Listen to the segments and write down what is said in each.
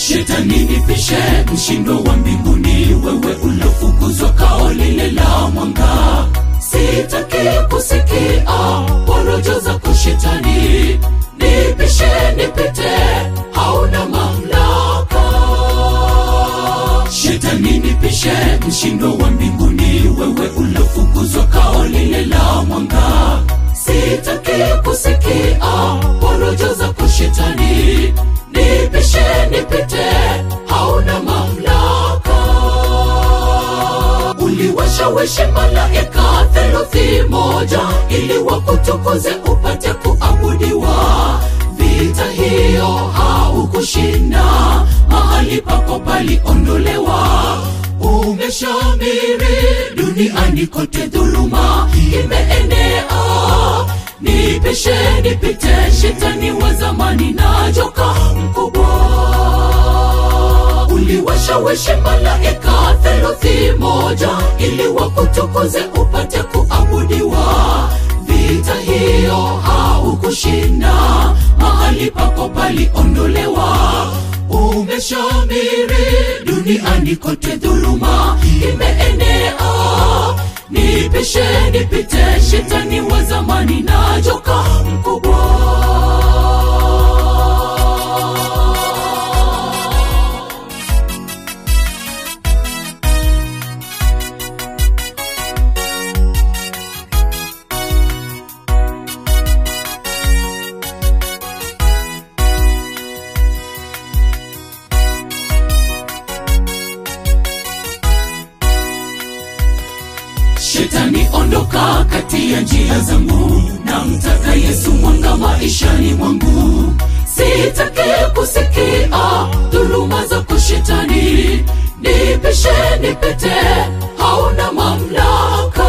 Shetani nipishe, mshindo wa mbinguni, wewe ulofukuzwa kao lile la mwanga. Sitaki kusikia porojo zako Shetani, nipishe nipite, hauna mamlaka. Shetani nipishe, mshindo wa mbinguni, wewe ulofukuzwa kao lile la mwanga. Sitaki kusikia porojo zako Shetani, nipishe nipite, hauna mamlaka. Uliwashawishi malaika theluthi moja ili wakutukuze upate kuabudiwa. Vita hiyo haukushinda, mahali pako paliondolewa. Umeshamiri duniani kote, dhuluma imeenea. Nipishe nipite, shetani wa zamani na joka mkubwa uliwashawishi malaika theluthi moja ili wakutukuze upate kuabudiwa. Vita hiyo haukushinda, mahali pako paliondolewa. Umeshamiri duniani kote, dhuluma imeenea. Nipishe nipite, shetani wa zamani na joka mkubwa. Shetani ondoka kati ya njia zangu, na mtaka Yesu mwanga maishani mwangu. Sitaki kusikia dhuluma zako Shetani, nipishe nipite, hauna mamlaka.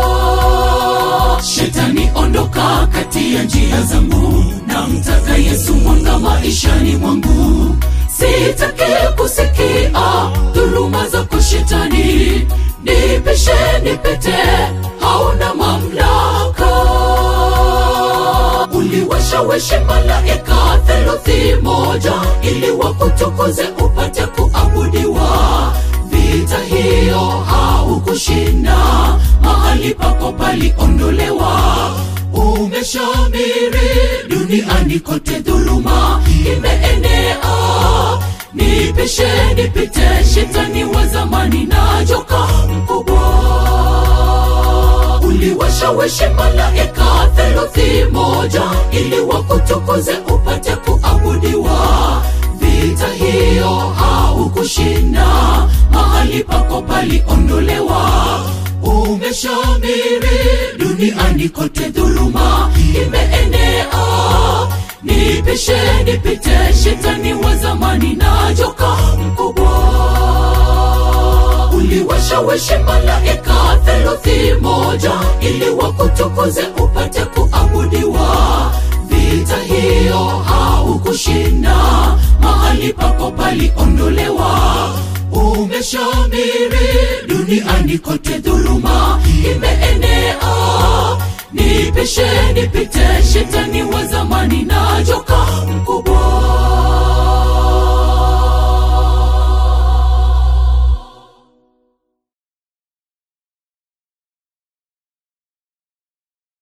Shetani ondoka kati ya njia zangu, na mtaka Yesu mwanga maishani mwangu. Sitaki kusikia dhuluma zako Shetani, nipishe nipite, hauna mamlaka. Uliwashawishi malaika theluthi moja ili wakutukuze upate kuabudiwa. Vita hiyo haukushinda, mahali pako paliondolewa. Umeshamiri duniani kote, dhuluma imeenea. Nipishe nipite, shetani wa zamani na joka mkubwa uliwashawishi malaika theluthi moja ili wakutukuze upate kuabudiwa. Vita hiyo haukushinda, mahali pako paliondolewa. Umeshamiri duniani kote, dhuluma imeenea. Nipishe nipite, shetani wa zamani na joka mkubwa uliwashawishi malaika theluthi moja ili wakutukuze upate kuabudiwa. Vita hiyo haukushinda, mahali pako paliondolewa. Umeshamiri duniani kote, dhuluma imeenea. Nipishe nipite, shetani wa zamani na